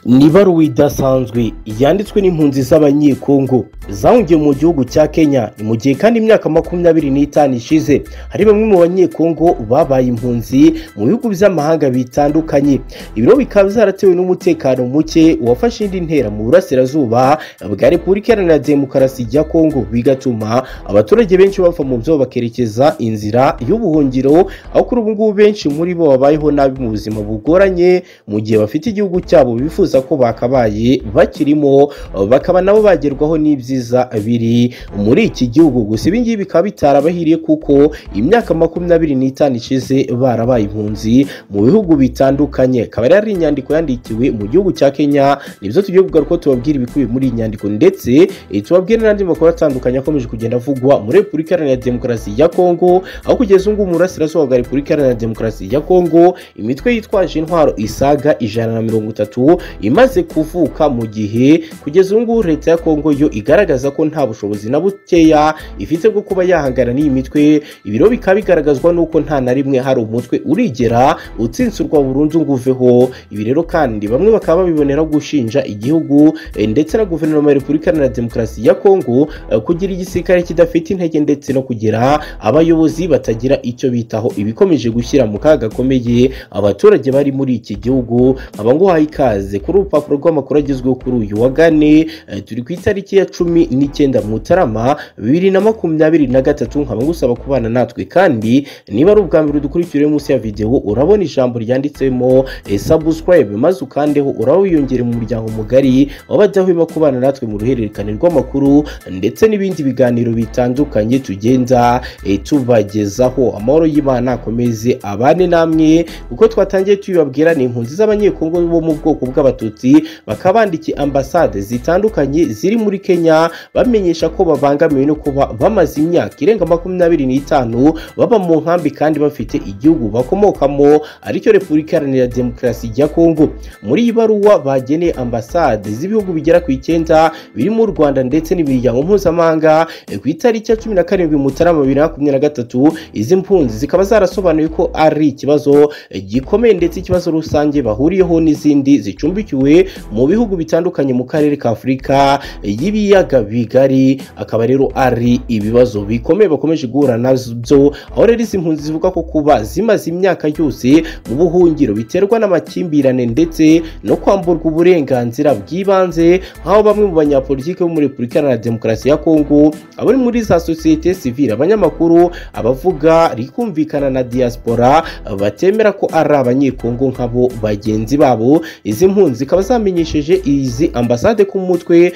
ni ibaruwa idasanzwe yanditswe n'impunzi z'abanyekongo zahungiye mu gihugu cya kenya mu gihe kandi imyaka makumyabiri n'itanu ishize hari bamwe mu banyekongo babaye impunzi mu bihugu by'amahanga bitandukanye ibiro bikaba byaratewe n'umutekano muke wafashe indi ntera mu burasirazuba bwa repubulika iharanira demokarasi ya kongo bigatuma abaturage benshi bava mu byo bakerekeza inzira y'ubuhungiro aho kuri ubu ngubu benshi muri bo babayeho nabi mu buzima bugoranye mu gihe bafite igihugu cyabo bifuza ko bakabaye bakirimo bakaba nabo bagerwaho n'ibyiza biri muri iki gihugu gusa ibi ngibi bikaba bitarabahiriye kuko imyaka makumyabiri n'itanu ishize barabaye impunzi mu bihugu bitandukanye akaba rero ari inyandiko yandikiwe mu gihugu cya kenya nibyo tugiye kugaruka tubabwira ibikubiye muri iyi nyandiko ndetse eh, tubabwire n'andi makuru atandukanye akomeje kugenda avugwa muri repubulika iharanira demokarasi ya kongo aho kugeza ubu ngubu mu burasirazuba bwa repubulika iharanira demokarasi ya kongo imitwe yitwaje intwaro isaga ijana na mirongo itatu imaze kuvuka mu gihe kugeza ubu ngubu leta ya kongo yo igaragaza ko nta bushobozi na bukeya ifite bwo kuba yahangana n'iyi mitwe ibiro bikaba bigaragazwa n'uko nta na rimwe hari umutwe urigera utsinsurwa burundu ngo uveho ibi rero kandi bamwe bakaba babibonera gushinja igihugu eh, ndetse na guverinoma ya repubulika iharanira demokarasi ya kongo eh, kugira igisirikare kidafite intege ndetse no kugira abayobozi batagira icyo bitaho ibikomeje gushyira mu kaga gakomeye abaturage bari muri iki gihugu nkaba nguhaye ikaze kuri urupapuro rw'amakuru agezweho kuri uyu wa gane eh, turi ku itariki ya cumi n'icyenda mutarama bibiri na makumyabiri na gatatu nkaba ngusaba kubana natwe kandi niba ari ubwa mbere udukurikira uri munsi ya videwo urabona ijambo ryanditsemo eh, subscribe maze ukandeho uraba wiyongere mu muryango mugari w'abadahwema kubana natwe mu ruhererekane rw'amakuru ndetse n'ibindi biganiro bitandukanye tugenda eh, tubagezaho amahoro y'imana akomeze abane namwe kuko twatangiye tuyibabwira ni impunzi z'abanyekongo bo mu bwoko bw'abatutsi bakaba bandikiye ambasade zitandukanye ziri muri kenya bamenyesha ko babangamiwe no kuba bamaze imyaka irenga makumyabiri n'itanu baba mu nkambi kandi bafite igihugu bakomokamo aricyo repubulika iharanira demokarasi ya kongo muri iyi baruwa bageneye ambasade z'ibihugu bigera ku icyenda birimo u rwanda ndetse n'imiryango mpuzamahanga Eh, ku itariki ya cumi na karindwi mutarama bibiri na makumyabiri na gatatu izi mpunzi zikaba zarasobanuye ko ari ikibazo eh, gikomeye ndetse ikibazo rusange bahuriyeho n'izindi zicumbikiwe mu bihugu bitandukanye mu karere ka afurika eh, y'ibiyaga bigari akaba rero ari ibibazo bikomeye bakomeje guhura nabyo aho rero izi mpunzi zivuga ko kuba zimaze imyaka yose mu buhungiro biterwa n'amakimbirane ndetse no kwamburwa uburenganzira bw'ibanze nk'aho bamwe mu banyapolitiki bo muri repubulika iharanira demokarasi ya kongo abari muri za sosiyete sivile abanyamakuru abavuga rikumvikana na diaspora batemera ko ari abanyekongo nk'abo bagenzi babo izi mpunzi zikaba zamenyesheje izi ambasade ku mutwe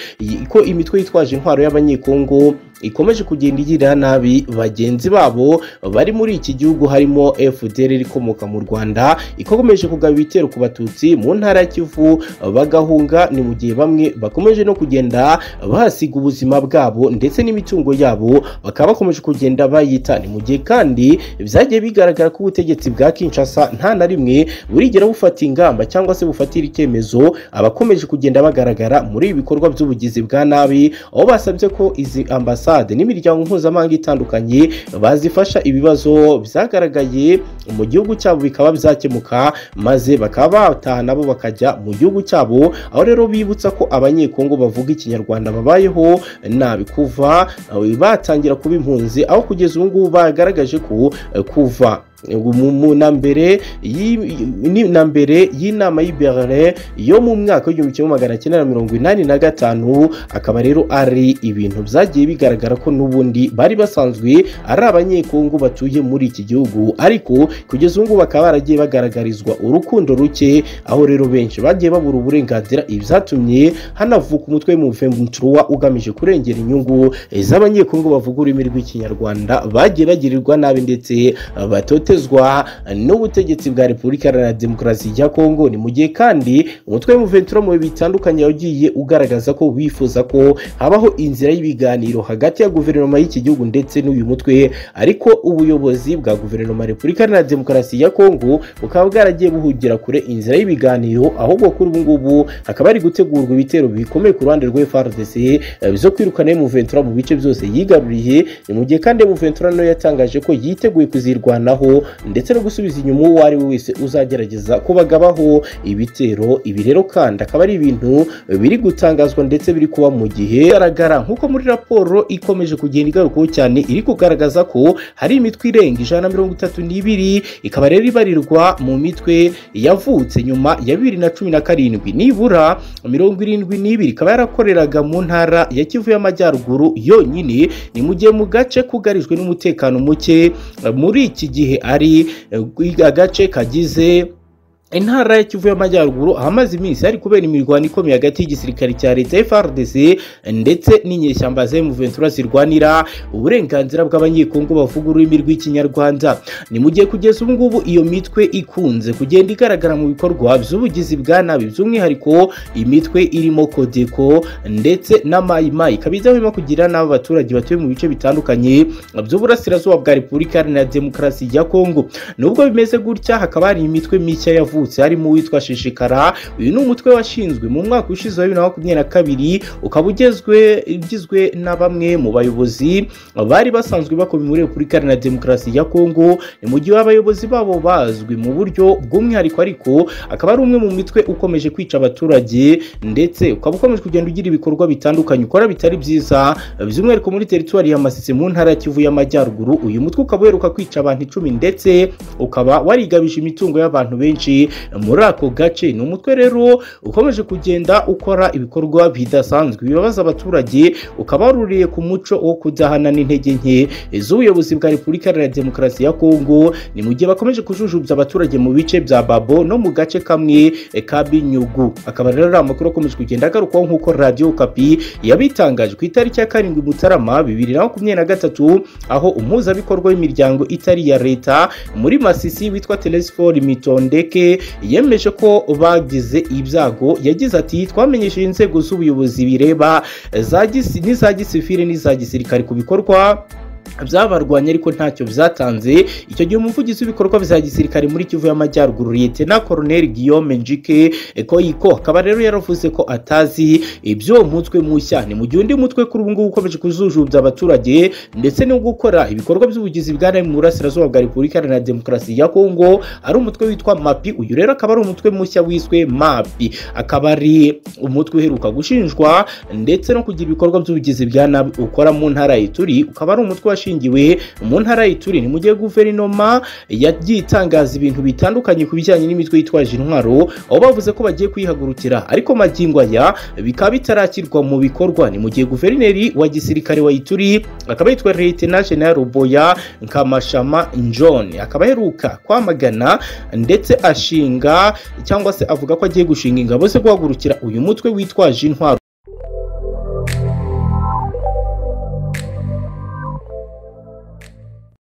ko imitwe yitwaje intwaro y'abanyekongo ikomeje kugenda igirira nabi bagenzi babo bari muri iki gihugu harimo FDR ikomoka mu Rwanda ikomeje kugaba ibitero ku batutsi mu ntara ya Kivu bagahunga ni mu gihe bamwe bakomeje no kugenda bahasiga ubuzima bwabo ndetse n'imitungo yabo bakaba bakomeje kugenda bayita ni mu gihe kandi byagiye bigaragara ko ubutegetsi bwa Kinshasa nta na rimwe burigera bufata ingamba cyangwa se bufatira icyemezo abakomeje kugenda bagaragara muri ibi bikorwa by'ubugizi bwa nabi aho basabye ko izi ambasade ambasade n'imiryango mpuzamahanga itandukanye bazifasha ibibazo byagaragaye mu gihugu cyabo bikaba byakemuka maze bakaba bataha nabo bakajya mu gihugu cyabo aho rero bibutsa ko abanyekongo bavuga ikinyarwanda babayeho nabi kuva batangira kuba impunzi aho kugeza ubu ngubu bagaragaje ko kuva na mbere na mbere y'inama y'i Berlin yo mu mwaka w'igihumbi kimwe magana cyenda na mirongo inani na gatanu akaba rero ari ibintu byagiye bigaragara ko n'ubundi bari basanzwe ari abanyekongo batuye muri iki gihugu ariko kugeza ubu ngubu bakaba baragiye bagaragarizwa urukundo ruke aho rero benshi bagiye babura uburenganzira ibyatumye hanavuka umutwe w'umuventura ugamije kurengera inyungu z'abanyekongo bavuga ururimi rw'ikinyarwanda bagiye bagirirwa nabi ndetse batote gutezwa n'ubutegetsi bwa repubulika iharanira demokarasi ya kongo ni mu gihe kandi umutwe w'umuventura mu bihe bitandukanye wagiye ugaragaza ko bifuza ko habaho inzira y'ibiganiro hagati ya guverinoma y'iki gihugu ndetse n'uyu mutwe ariko ubuyobozi bwa guverinoma ya repubulika iharanira demokarasi ya kongo bukaba bwaragiye buhugira kure inzira y'ibiganiro ahubwo kuri ubu ngubu hakaba hari gutegurwa ibitero bikomeye ku ruhande rwa FARDC zo kwirukana Ventura mu bice byose yigaruriye ni mu gihe kandi Ventura nawe yatangaje ko yiteguye kuzirwanaho ndetse no gusubiza inyuma uwo ari we wese uzagerageza kubagabaho ibitero ibi rero kandi akaba ari ibintu biri gutangazwa ndetse biri kuba mu gihe bigaragara nk'uko muri raporo ikomeje kugenda igarukwaho cyane iri kugaragaza ko hari imitwe irenga ijana na mirongo itatu n'ibiri ikaba rero ibarirwa mu mitwe yavutse nyuma ya bibiri na cumi na karindwi nibura mirongo irindwi n'ibiri ikaba yarakoreraga mu ntara ya kivu y'amajyaruguru yonyine ni mu gihe mu gace kugarijwe n'umutekano muke muri iki gihe ari eh, agace kagize intara ya kivu y'amajyaruguru ahamaze iminsi hari kubera imirwano ikomeye hagati y'igisirikare cya leta FRDC ndetse n'inyeshyamba za M23 zirwanira uburenganzira bw'abanyekongo bavuga ururimi rw'ikinyarwanda ni mu gihe kugeza ubu ngubu iyo mitwe ikunze kugenda igaragara mu bikorwa by'ubugizi bwa nabi by'umwihariko imitwe irimo kodeko ndetse na mayimayi ikaba idahwema kugira n'abo baturage batuye mu bice bitandukanye by'uburasirazuba bwa repubulika iharanira demokarasi ya kongo nubwo bimeze gutya hakaba hari imitwe mishya yavuye yavutse harimo uwitwa shishikara uyu ni umutwe washinzwe mu mwaka ushize wa bibiri na makumyabiri na kabiri ukaba ugezwe ugizwe na bamwe mu bayobozi bari basanzwe bakoma muri repubulika iharanira demokarasi ya kongo ni mu gihe abayobozi babo bazwi mu buryo bw'umwihariko ariko akaba ari umwe mu mitwe ukomeje kwica abaturage ndetse ukaba ukomeje kugenda ugira ibikorwa bitandukanye ukora bitari byiza by'umwihariko muri teritwari ya masisi mu ntara ya kivu y'amajyaruguru uyu mutwe ukaba uheruka kwica abantu icumi ndetse ukaba warigabije imitungo y'abantu benshi muri ako gace ni umutwe rero ukomeje kugenda ukora ibikorwa bidasanzwe bibabaza abaturage ukaba waruriye ku muco wo kudahana n'intege nke z'ubuyobozi bwa repubulika iharanira demokarasi ya kongo ni mu gihe bakomeje kujujubya abaturage mu bice bya babo no mu gace kamwe ka binyugu akaba rero ari amakuru akomeje kugenda agarukwaho nk'uko radiyo kapi yabitangaje ku itariki ya karindwi mutarama bibiri na makumyabiri na gatatu aho umuhuzabikorwa w'imiryango itari iya leta muri masisi witwa telesifori mitondeke yemeje ko bagize ibyago yagize ati twamenyesheje inzego z'ubuyobozi bireba n'iza gisivire n'iza gisirikare ku bikorwa byabarwanya ariko ntacyo byatanze icyo gihe umuvugizi w'ibikorwa bya gisirikare muri kivu y'amajyaruguru na koroneri guillaume njike koyiko akaba rero yaravuze ko atazi ibyo mutwe mushya ni mu gihe undi mutwe kuri ubu ngubu ukomeje kujujubya abaturage ndetse no gukora ibikorwa by'ubugizi bwa nabi mu burasirazuba bwa repubulika iharanira demokarasi ya kongo ari umutwe witwa mapi uyu rero akaba ari umutwe mushya wiswe mapi akaba ari umutwe uheruka gushinjwa ndetse no kugira ibikorwa by'ubugizi bwa nabi ukora mu ntara ituri ukaba ari umutwe washingiwe mu ntara y'ituri ni mu gihe guverinoma yagiye itangaza ibintu bitandukanye ku bijyanye n'imitwe yitwaje intwaro aho bavuze ko bagiye kuyihagurukira ariko magingo aya bikaba bitarakirwa mu bikorwa ni mu gihe guverineri wa gisirikare wa ituri akaba yitwa leta general boya nkamashama john akaba aheruka kwamagana ndetse ashinga cyangwa se avuga ko agiye gushinga ingabo ze guhagurukira uyu mutwe witwaje intwaro